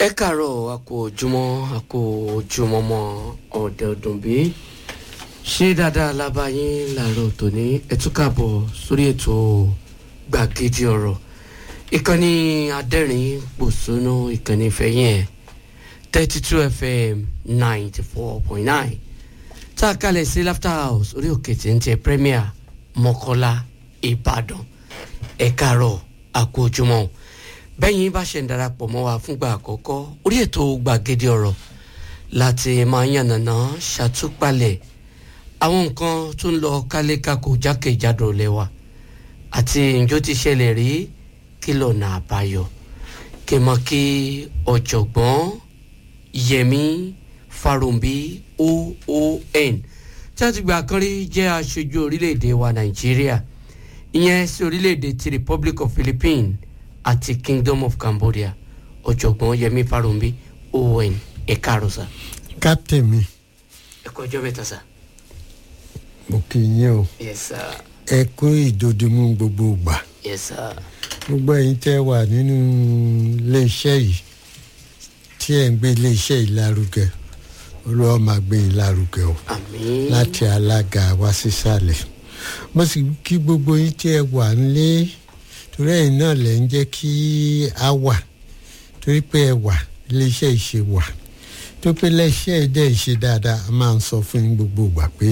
ẹ káàárọ̀ a kú ojúmọ́ a kú ojúmọ́mọ́ ọ̀dẹ̀ ọdún bí ṣé dáadáa lábáyín làárọ̀ tòní ẹ tún káàbọ̀ sórí ètò gbàgede ọ̀rọ̀ ìkànnì adẹ́rìn pòṣónú ìkànnì ìfẹ́yìn ẹ̀ thirty two fm ninety four point nine tá a kalẹ̀ sí laughter house orí òkè tí ń tẹ premier mọ́kọ́lá ìbàdàn ẹ káàárọ̀ a kú ojúmọ́ o bẹ́yìn bá ṣe ń darapọ̀ mọ́ wa fúngbà àkọ́kọ́ orí ètò gbàgede ọ̀rọ̀ láti máa yànnàná ṣàtúpalẹ̀ àwọn nǹkan tó ń lọ kálékákò jákèjádò lẹ́wà àti ǹjọ́ ti ṣẹlẹ̀ rí kí lọ́nà àbáyọ kí mọ kí ọ̀jọ̀gbọ́n yẹmi farumbi oon tí a ti gbà kan rí jẹ́ aṣojú orílẹ̀-èdè wa nàìjíríà ìyẹn sí orílẹ̀-èdè ti republic of philippines àti kingdom of cambodia ọ̀jọ̀gbọ́n yẹmi farumbi oon ẹ̀ka àròsà. captain mi ẹ kú ọjọ́ mẹ́ta sá. mo kì í yín o yes sir ẹ kú ìdòdìmú gbogbo ìgbà yes sir gbogbo ẹ̀yin tẹ́ wà nínú iléeṣẹ́ yìí tí ẹ̀ ń gbé iléeṣẹ́ yìí lárugẹ olúwa máa gbé yín lárugẹ o àmín láti alága wá sísàlẹ̀ mo sì kí gbogbo yín tí ẹ wà nílé torí ẹ̀yin náà lẹ̀ ń jẹ́ kí a wà torí pé ẹ wà iléeṣẹ́ yìí ṣe wà tó pé iléeṣẹ́ yìí dẹ̀ ń ṣe dáadáa a máa ń sọ fún yín gbogbo ìgbà pé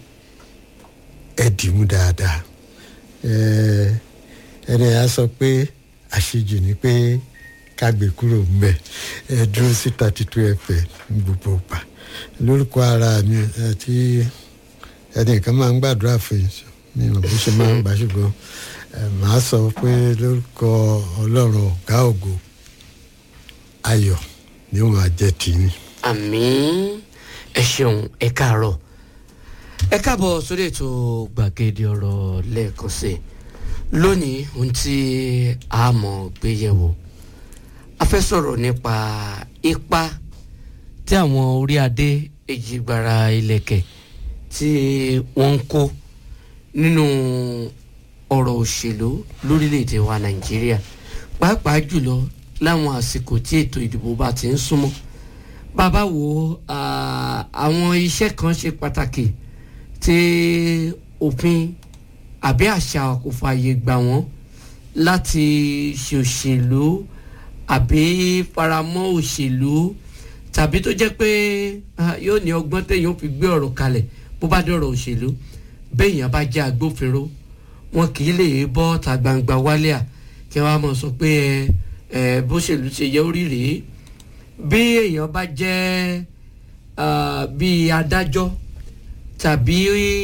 ẹ dìímú dáadáa ẹ ẹni á sọ pé àṣejù ni pé ká gbé kúrò ńbẹ ẹ dúró sí thirty two fm ní gbogbo ìgbà lórúkọ ara mi àti ẹnìkan máa ń gbàdúrà fún yín mi ò bó ṣe máa ń gbà ṣùgbọ́n ẹ màá sọ pé lórúkọ ọlọ́run ọ̀gá ògo ayọ̀ ni ó máa jẹ́ tìyín. àmín ẹ ṣeun ẹ káàárọ̀ ẹ káàbọ̀ sórí ètò gbàgede ọ̀rọ̀ lẹ́ẹ̀kan sí i lónìí ohun tí a mọ̀ gbé yẹ̀wò a fẹ́ sọ̀rọ̀ nípa ipa tí àwọn orí adé èjìgbara ilẹ̀kẹ̀ tí wọ́n ń kó nínú ọ̀rọ̀ òṣèlú lórílẹ̀‐èdè wa nàìjíríà pàápàá jùlọ láwọn àsìkò tí ètò ìdìbò bá ti ń súnmọ́ bàbá wo ah, àwọn iṣẹ́ kan ṣe pàtàkì tí òfin àbí àṣà kò fààyè gbà wọ́n láti ṣe òṣèlú àbí faramọ́ òṣèlú tàbí tó jẹ́ pé ah, yóò ní ọgbọ́n téèyàn fi gbé ọ̀rọ̀ kalẹ̀ bó bá dọ̀rọ̀ òṣèlú béèyàn bá jẹ́ agbófinró wọn kì í lè bọ́ ta gbangba wálé à kí wọ́n á mọ̀ sọ pé ẹ ẹ bóṣèlú ṣe yẹ orí rèé bí èèyàn bá jẹ́ ah, bíi adájọ́ tàbí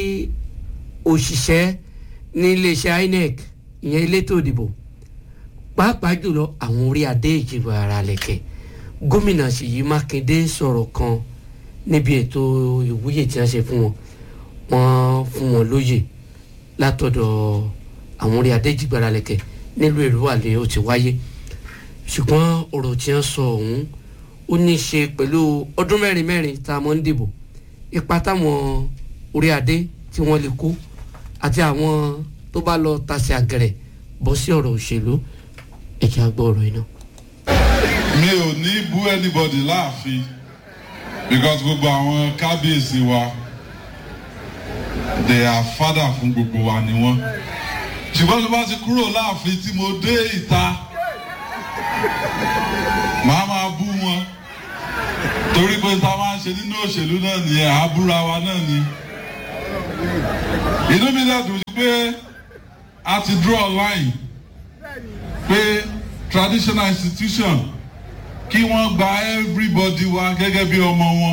òṣìṣẹ́ ní iléeṣẹ́ inec ìyẹn elétò ìdìbò pàápàá jùlọ àwọn orí adé ìjìbò ara lẹ̀kẹ̀ gómìnà ṣèyí mákindé sọ̀rọ̀ kan níbi ètò ìwúyè tí wọ́n ṣe fún wọn wọ́n fún wọn lóyè látọ̀dọ̀ àwọn orí adé ìjìbò ara lẹ̀kẹ̀ nílùú èrúwàlẹ̀ ó ti wáyé ṣùgbọ́n ọ̀rọ̀ tí wọ́n sọ ọ̀hún ó ní í ṣe pẹ̀lú ọdún mẹ́rin mẹ́rin tá a mọ̀ ń dìbò ipa táwọn orí adé tí wọ́n lè kó àti àwọn tó bá lọ tasẹ̀ àgẹ̀rẹ̀ bọ́ sí ọ̀rọ̀ òṣèlú ẹ̀jẹ̀ àgbọ̀ ọ̀rọ̀ iná. mi ò ní bú anybody láàfin because gbogbo àwọn kábíyèsí wa they are father fún gbogbo wa ni wọ́n ṣùgbọ́n tó bá ti kúrò láàfin tí mo dé ìta màá máa bú wọn torí pé tá a máa ń ṣe nínú òṣèlú náà nìyẹn àbúra wa náà ni inú mi dẹ̀ dùn sí pé a ti draw a line pé traditional institution kí wọ́n gba everybody wa gẹ́gẹ́ bí ọmọ wọn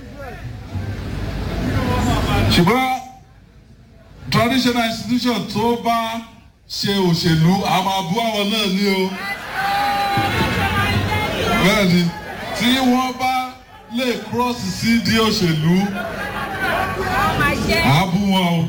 ṣùgbọ́n traditional institution tó bá ṣe òṣèlú a máa bú àwọn náà ní o bẹ́ẹ̀ ni tí wọ́n bá lè cross sí di òṣèlú a bú wọn o.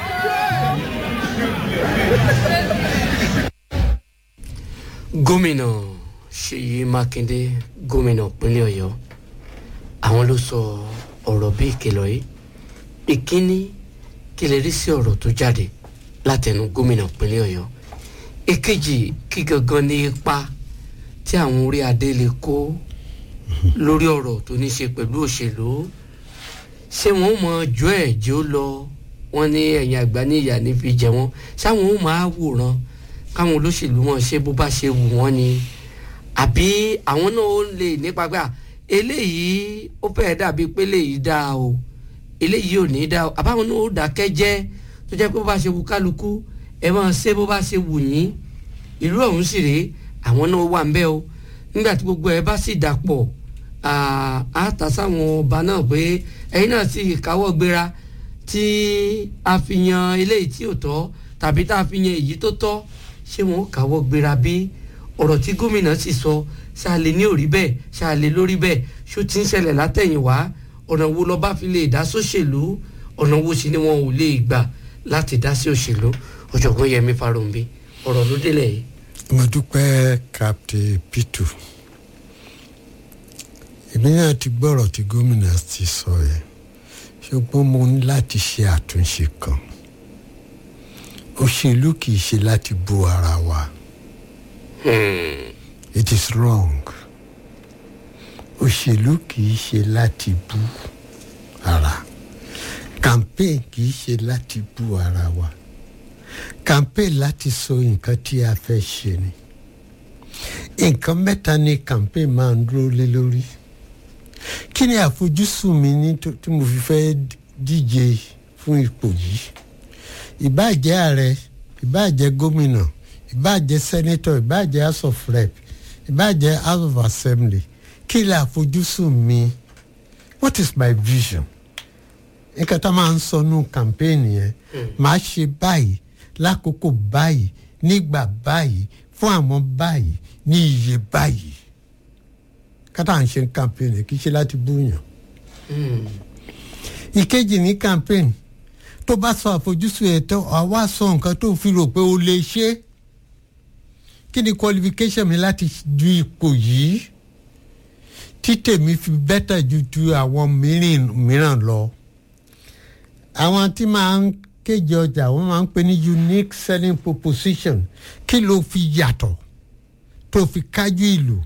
gómìnà ṣèyí mákindé gómìnà ìpínlẹ̀ ọ̀yọ́ àwọn ló sọ ọ̀rọ̀ bí ìkìlọ̀ yìí ìkíní kí lè rí sí ọ̀rọ̀ tó jáde látẹnu gómìnà ìpínlẹ̀ ọ̀yọ́ èkejì kí gangan ní ipa tí àwọn orí adé lè kó lórí ọ̀rọ̀ tó ní ṣe pẹ̀lú òṣèlú ṣé wọn ó mọ ọjọ́ ẹ̀ jẹ́ ó lọ wọn ní ẹ̀yìn àgbà ní ìyá ní fi jẹ wọn ṣáwọn ó máa wòran káwọn olóṣèlú wọn ṣe bó bá ṣe wù wọ́n ni àbí àwọn náà ó lè nípa gbà eléyìí ó fẹ́ẹ́ dàbí pé eléyìí dáa o eléyìí ò ní dáa o àbáwọn náà ó dákẹ́ jẹ́ tó jẹ́ pé bó bá ṣe wù kálukú ẹ máa ṣe bó bá ṣe wù yín ìlú ọ̀hún sì rèé àwọn náà wà ń bẹ́ o nígbà tí gbogbo ẹ bá sì dàpọ̀ á ta sáwọn ọba náà pé ẹ̀yin náà sì káwọ́ gbéra tí a fi yan eléyìí tí ò tọ́ tàbí tá a fi yan èyí tó tọ́ ṣé wọn ó káwọ́ gbéra bí ọ̀rọ̀ tí gómìnà sì sọ ṣáàlè ní òrí bẹ́ẹ̀ ṣáàlè lórí bẹ́ẹ̀ ṣó ti ń ṣẹlẹ̀ látẹ̀yìnwá ọ̀nà wo lọ́ba fi lè dá sóṣèlú ọ̀nà wo sì ni wọn ò lè gbà láti dá sí òṣèlú ọ̀jọ̀gbọ́n Yẹmí Farounbi ọ̀rọ̀ ló délẹ̀ yìí. mo dúpẹ́ captain pitu èmi náà ti gbọ́rọ̀ tí gómìnà ti sọ yẹn ṣùgbọ́n mo ní láti ṣe àtúnṣe kan òṣèlú kì í ṣe láti bú ara wa it is wrong òṣèlú kì í ṣe láti bú ara campaign kì í ṣe láti bú ara wa campaign láti sọ nǹkan tí a fẹ́ ṣe ni nǹkan mẹ́ta ni campaign máa ń dúró lé lórí kí ni àfojúsùn mi ní tí mo fi fẹ́ díje fún ipò yìí ìbáàjẹ́ ààrẹ ìbáàjẹ́ gómìnà ìbáàjẹ́ sẹ́nẹ́tọ̀ ìbáàjẹ́ house of rep ìbáàjẹ́ house of assembly kí ni àfojúsùn mi what is my vision nǹkan tá a máa ń sọ nù campaign yẹn màá ṣe báyìí lákòókò báyìí nígbà báyìí fún àwọn báyìí ní iye báyìí kátà ń ṣe campaign kì í ṣe láti búyàn. ìkejì ní campaign tó bá sọ àfojúsùn ẹ̀ tó àwa sọ nǹkan tó fi rò pé o lè ṣe kí ni qualification mi láti du ipò yìí tí tèmi fi bẹ́tà ju ju àwọn mìíràn lọ àwọn tí máa ń kéje ọjà wọn máa ń pè ní unique selling proposition kí ló fi yàtọ̀ tó fi kájú ìlú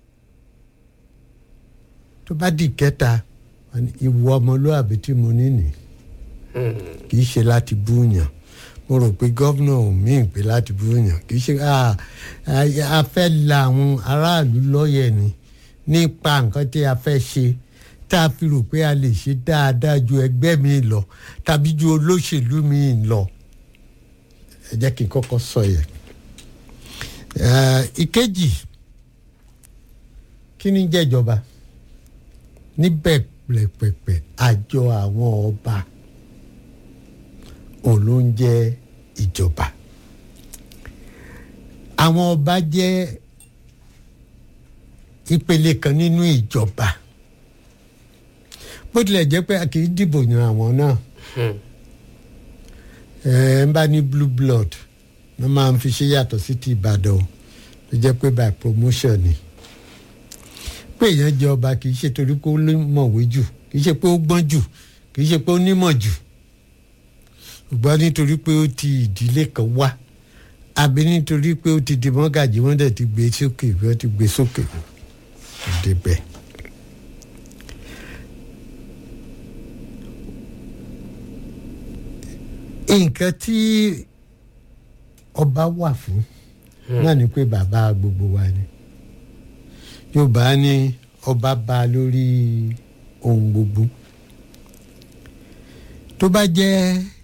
tó bá di kẹta ìwọ ọmọlúwàbí tí mo ní nì kì í ṣe láti búyàn mo rò pé gómìnà ò mí pé láti búyàn kì í ṣe a fẹ́ la àwọn aráàlú lọ́yẹ̀ ni nípa nǹkan tí a fẹ́ ṣe tá a fi rò pé a lè ṣe dáadáa ju ẹgbẹ́ mi lọ tàbí ju olóṣèlú mi lọ ẹ jẹ́ kí n kọ́kọ́ sọ yẹn. ìkejì kí ni jẹ́ ìjọba níbẹ̀ pẹ̀pẹ̀pẹ̀ àjọ àwọn ọba òun ló ń jẹ́ ìjọba àwọn ọba jẹ́ ìpele kan nínú ìjọba bó tilẹ̀ jẹ́ pé a kì í dìbò yan àwọn náà ẹ ń bá ní blue blood wọ́n máa ń fi ṣe yàtọ̀ sí ti Ìbàdàn o ló jẹ́ pé by promotion ni pé èèyàn jẹ ọba kì í ṣe torí pé ó mọ̀wé jù kì í ṣe pé ó gbọ́n jù kì í ṣe pé ó nímọ̀ jù ṣùgbọ́n nítorí pé ó ti ìdílé kan wá àbí nítorí pé ó ti di mọ́gàjì wọ́n dẹ̀ ti gbé sókè wọ́n ti gbé sókè débẹ̀. nǹkan tí ọba wà fún náà ni pé bàbá gbogbo wa ni yorùbá ní ọba bá lórí ohun gbogbo tó bá jẹ́